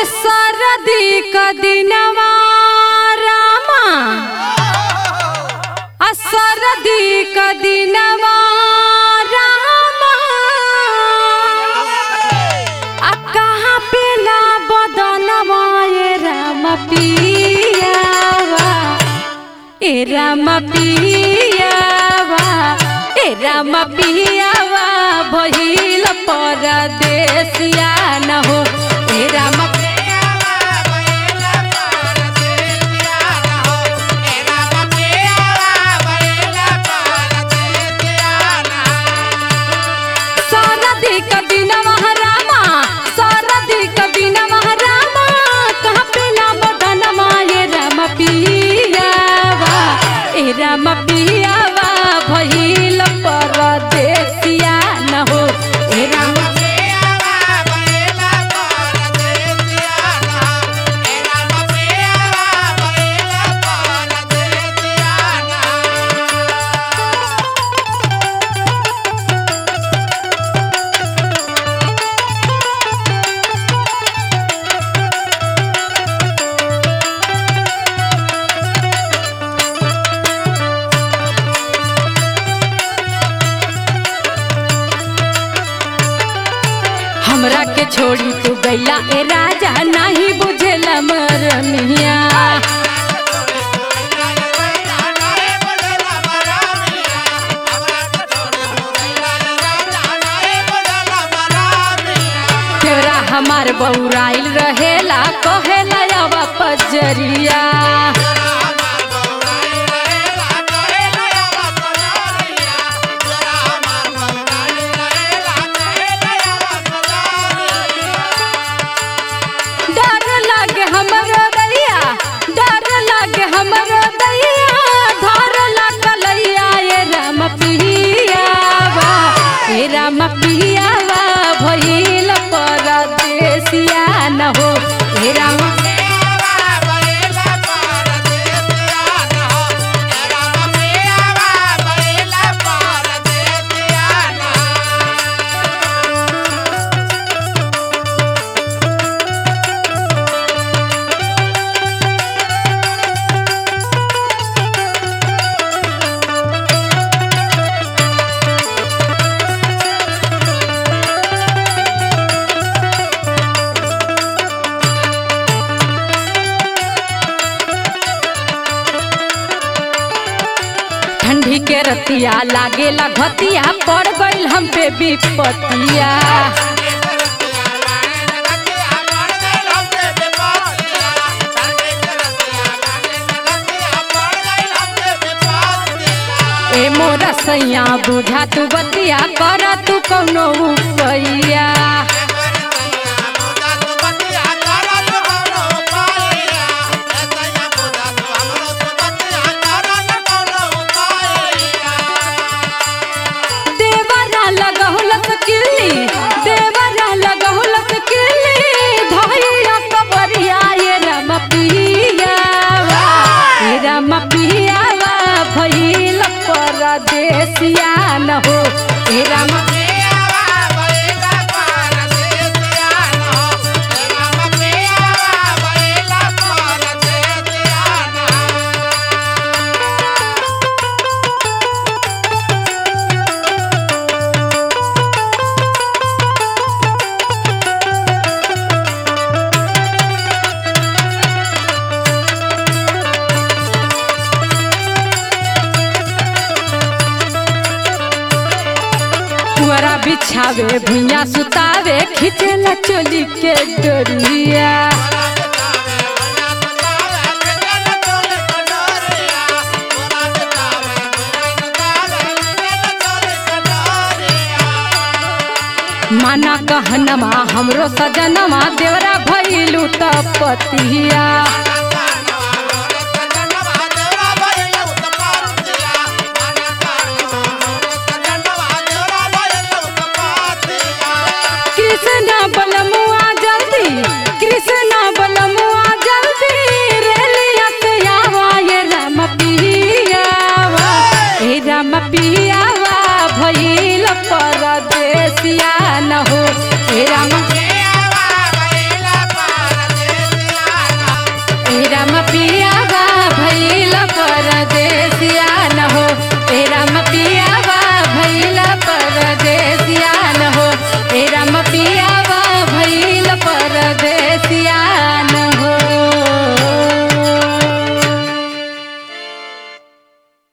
सरदी क दिनवा रामा आ सरदी क दिनवा रामा आ कहाँ पे ला बदनवा ए राम पियावा ए राम पियावा ए राम पियावा भइल परदेसिया न हो ए राम सरदी क दिनवा रामा सरदी क दिनवा रामा कहाँ पे ला बदनवा ए राम पियावा ए राम पियावा भइल परदेसिया न हो ए राम हमरा के छोड़ी तू गैला ए राजा नहीं बुझेला मरमिया तेरा हमार बौराइल रहेला कहेला अब पजरिया डर लागे हमरो दैया डर लागे हमरो दैया धर लगलैया ए राम पियावा ए राम पियावा भइल परदेसिया न हो ए राम ठंडी के रतिया लागेला घतिया पड़ गइल हम पे विपतिया ए मोरा सैया बुझा तू बतिया कर तू कौनो उपैया देवरा लगहुलक किल्ली देवरा लगहुलक किल्ली धैया कबरिया ये राम पियावा ये राम पियावा भइल परदेसिया न हो ये राम पुअरा बिछावे भुइया सुतावे खिचेला चोली के डोरिया माना कहनमा हमरो सजनमा देवरा भइलु तपतिया कृष्ण बलमुआ जल्दी कृष्ण बलमुआ जल्दी रेलिया से आवा ये राम पियावा हे राम पियावा भइल परदेसिया न हो